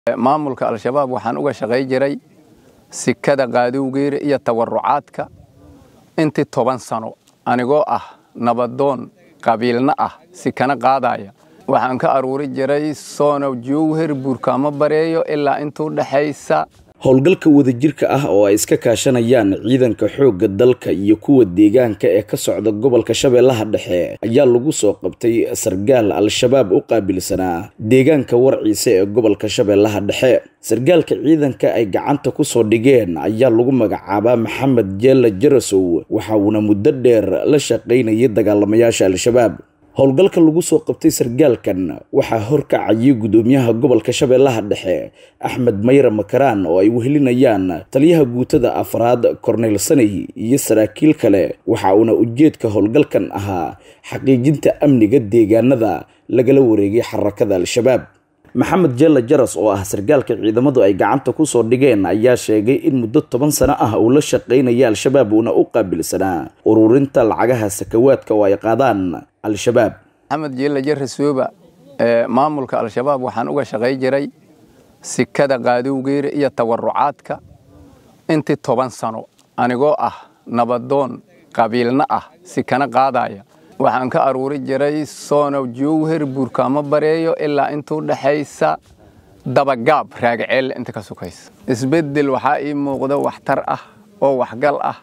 maamulka al-shabaab waxaan uga shaqay jiray sikada qaadowgeera iyo tawarucaadka intii toban sano anigoo ah nabadoon qabiilna ah sikana qaadaya waxaan ka aruuri jiray soonow jowher buurkaamo bareeyo ilaa intuu dhexaysa howlgalka wadajirka ah oo ay iska kaashanayaan ciidanka xoogga dalka iyo kuwa deegaanka ee ka socda gobolka shabeellaha dhexe ayaa lagu soo qabtay sargaal al-shabaab u qaabilsanaa deegaanka warciise ee gobolka shabeellaha dhexe sargaalka ciidanka ay gacanta ku soo dhigeen ayaa lagu magacaabaa maxamed jeella jarasow waxa uuna muddo dheer la shaqaynayay dagaalamayaasha al-shabaab howlgalka lagu soo qabtay sargaalkan waxaa horkacayay gudoomiyaha gobolka shabeellaha dhexe axmed mayre makaraan oo ay wehelinayaan taliyaha guutada afraad korneyl saney iyo saraakiil kale waxa uuna ujeedka howlgalkan ahaa xaqiijinta amniga deegaanada lagala wareegay xarakada al-shabaab maxamed jeella jaras oo ah sargaalka ciidamadu ay gacanta ku soo dhigeen ayaa sheegay in muddo toban sano ah uu la shaqaynaya al-shabaab uuna u qaabilsanaa ururinta lacagaha sakawaadka oo ay qaadaan al-shabaab maxamed jeella jarasooba maamulka al-shabaab waxaan uga shaqay jiray sikada qaadowgeera iyo tawarucaadka intii toban sano anigoo ah nabadoon qabiilna ah sikana qaadaya waxaan ka aruuri jiray soonow jowher buurkaamo bareeyo ilaa intuu dhexaysa dabagaab raagaceelle inta ka sukaysa isbeddel waxaa ii muuqdo waxtar ah oo waxgal ah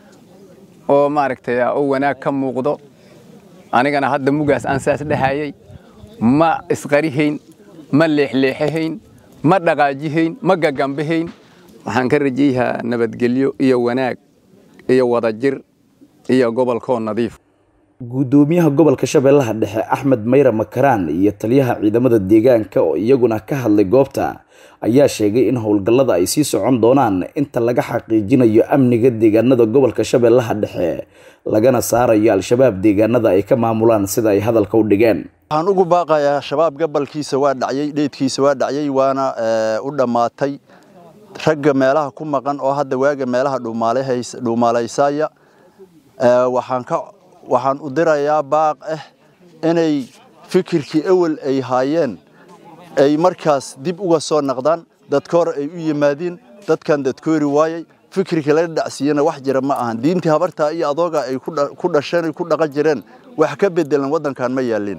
oo maaragtay oo wanaag ka muuqdo anigana hadda mugaas aan saas dhehayay ma isqarihayn ma leexleexahayn ma dhaqaajihayn ma gagambahayn waxaan ka rajayahaa nabadgelyo iyo wanaag iyo wadajir iyo gobolkoo nadiif gudoomiyaha gobolka shabeellaha dhexe axmed mayre makaraan iyo taliyaha ciidamada deegaanka oo iyaguna ka hadlay goobta ayaa sheegay in howlgallada ay sii socon doonaan inta laga xaqiijinayo amniga deegaanada gobolka shabeellaha dhexe lagana saarayo al-shabaab deegaanada ay ka maamulaan sida ay hadalka u dhigeen waxaan ugu baaqayaa shabaab gabalkiisa waa dhacyay dheydkiisa waa dhacyay waana u dhammaatay ragga meelaha ku maqan oo hadda waaga meelaha dhuumaalaysaya waxaan ka waxaan u dirayaa baaq ah inay fikirkii ewel ay haayeen ay markaas dib uga soo naqdaan dadka hore ay u yimaadiin dadkan dadkoori waayay fikirkii laga dhacsiiyena wax jira ma ahan diintii habartaa iyo adooga ay ku dhasheen ay ku dhaqan jireen wax ka bedelan waddankan ma yaalin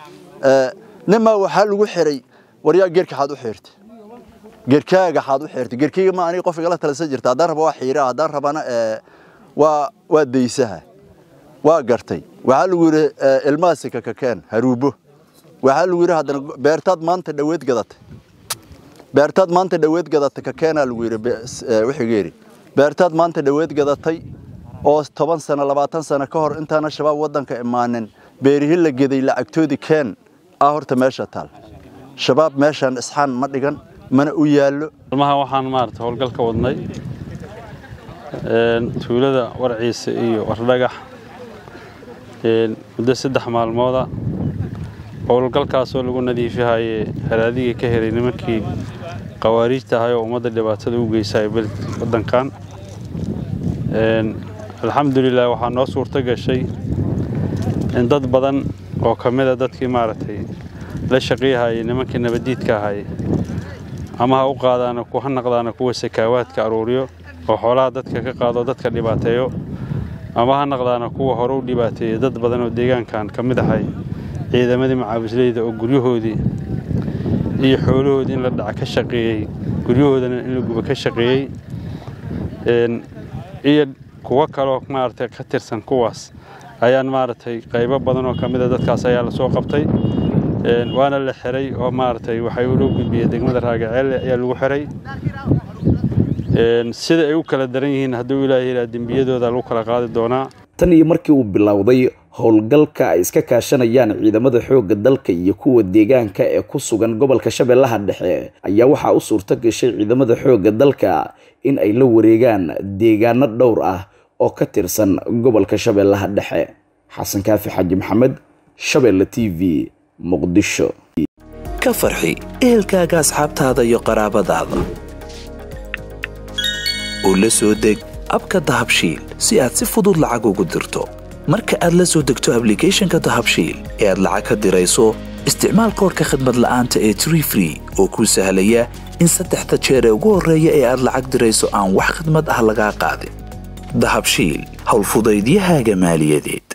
nimaa waxaa lagu xiray waryaa geerka xaad u xirtay geerkaaga xaad u xirtay geerkayga ma aniga qof igala talasa jirta haddaan raba waa xiira haddaan rabana waa waa daysaha waa gartay waxaa lagu yidhi ilmahaasi kakakeen haruubo waxaa lagu yidhi haddana beertaad maanta dhaweed gadatay beertaad maanta dhaweed gadatay kakeenaa lagu yidhi wixigeeri beertaad maanta dhaweed gadatay oo toban sano labaatan sano ka hor intaana shabaab waddanka imaanin beerihi la geday lacagtoodii keen ah horta meesha taal shabaab meeshaan isxaan ma dhigan mana u yaallo almaha waxaan maarata howlgal ka wadnay tuulada warciise iyo wardhagax muddo saddex maalmooda howlgalkaasoo lagu nadiifihaye haraadiga ka helay nimankii khawaariijta ahay oo ummadda dhibaatada u geysay waddankan alxamdulilah waxaa noo suurto gashay in dad badan oo ka mida dadkii maaragtay la shaqiyahayay nimankii nabaddiidka ahay ama ha u qaadaana ha naqdaana kuwa sakaawaadka aruuriyo oo xoolaha dadka ka qaado dadka dhibaateeyo ama ha naqdaana kuwa hore u dhibaateeyey dad badan oo deegaankan ka mid ahay ciidamadii macaawisleyda oo guryahoodii iyo xoolahoodii in la dhaca ka shaqeeyey guryahoodana in la guba ka shaqeeyey iyo kuwo kaloo maaragtay ka tirsan kuwaas ayaan maaragtay qaybo badan oo ka mida dadkaas ayaa la soo qabtay waana la xiray oo maaragtay waxay loo gudbiyey degmada raagaceelle ayaa lagu xiray sida ay u kala daran yihiin hadduu ilaahay yidhaha dembiyadooda lagu kala qaadi doonaa tan iyo markii uu bilowday howlgalka ay iska kaashanayaan ciidamada xoogga dalka iyo kuwa deegaanka ee ku sugan gobolka shabeellaha dhexe ayaa waxaa u suurto gashay ciidamada xoogga dalka in ay la wareegaan deegaano dhowr ah oo ka tirsan gobolka shabeellaha dhexe xasan kaafi xaaji maxamed shabeelle t v muqdisho ka farxi ehelkaaga asxaabtaada iyo qaraabadaada oo la soo deg abka dahabshiil si aad si fudud lacag ugu dirto marka aad la soo degto ablicathonka dahabshiil ee aad lacag ka dirayso isticmaal koorka khadmad la'aanta ee tree free oo kuu sahlaya in saddexda jeer ee ugu horreeya ee aad lacag dirayso aan wax khidmad ah lagaa qaadin dahabshiil howlfudaydiyahaaga maaliyadeed